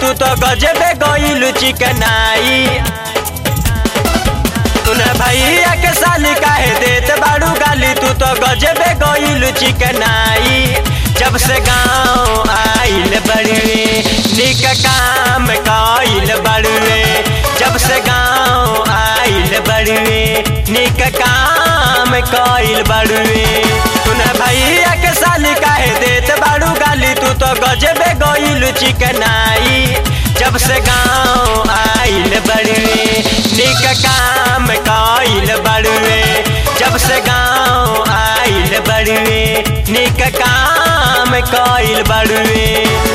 तू तो गजबे गइल चिकनाई तूने भैया के साली काहे देत बाड़ू गाली तू तो गजबे गइल चिकनाई जब से गाँव आइल बड़ुए निक काम कइल बड़ुए जब से गाँव आइल बड़ुए निक काम कइल बड़ुए तूने भैया के साली काहे देत बाड़ू गाली तू तो गजबे गइल चिकनाई जब से गाँव आइल बड़ुए निक काम कइल बड़ुए जब से गाँव आइल बड़ुए निक काम कइल बड़ुए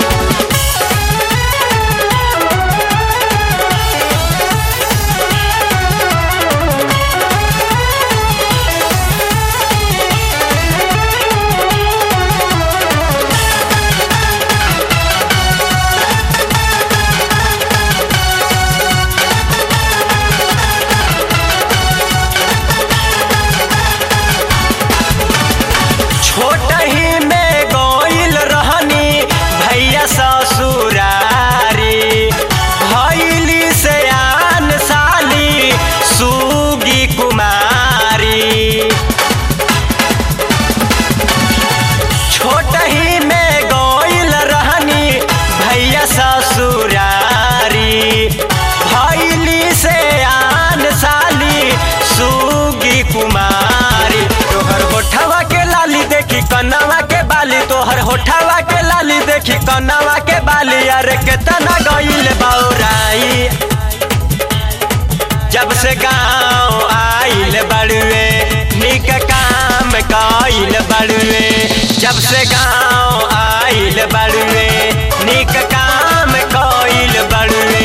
छोट ही में गइल रहनी भैया ससुरारी भैली से आन साली सुगी कुमारी छोट ही में गइल रहनी भैया ससुरारी भैली से आन साली सुगी कुमारी तोहर होठवा के लाली देखी कनवा के बाली तोहर होठवा के लाली देखी कनवा के बाली अरे केतना गइल बौराई जब से गाँव आइल बड़ुए निक काम कइल बड़ुए जब से गाँव आइल बड़ुए निक काम कइल बड़ुए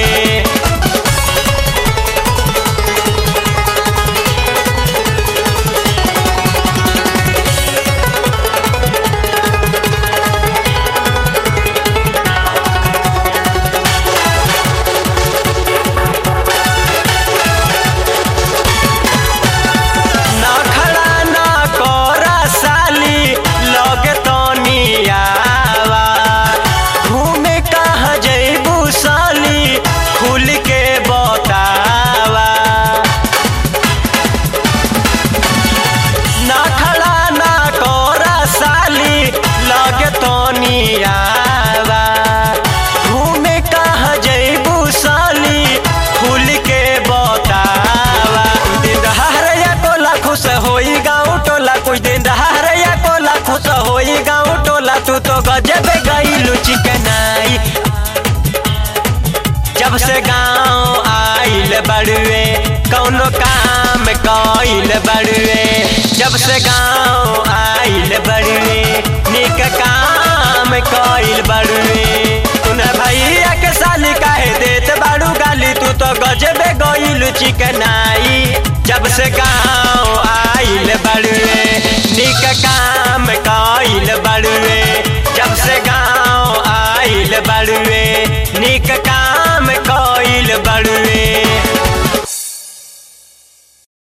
ना खड़ा ना कोरा साली लगे तनी आवा घूमे कहाँ जैबू साली खुल के बतावा ना खड़ा ना कोरा साली लगे तनी आवा घूमे कहाँ जैबू साली खुल के बतावा दिन दहाड़िया टोला खुश होई गाँव टोला कुछ दिन दहाड़िया टोला खुश होई गाँव टोला तू तो गजब गईलू चिकनाई जब से गाँव आइल बड़ुए कौनो काम कइल बड़ुए जब से गाँव आइल बड़ुए निक काम कइल बड़ुए तूने भैया के साली काहे देत बाड़ू गाली तू तो गजबे गइल चिकनाई जब से गाँव आइल बड़ुए निक काम कइल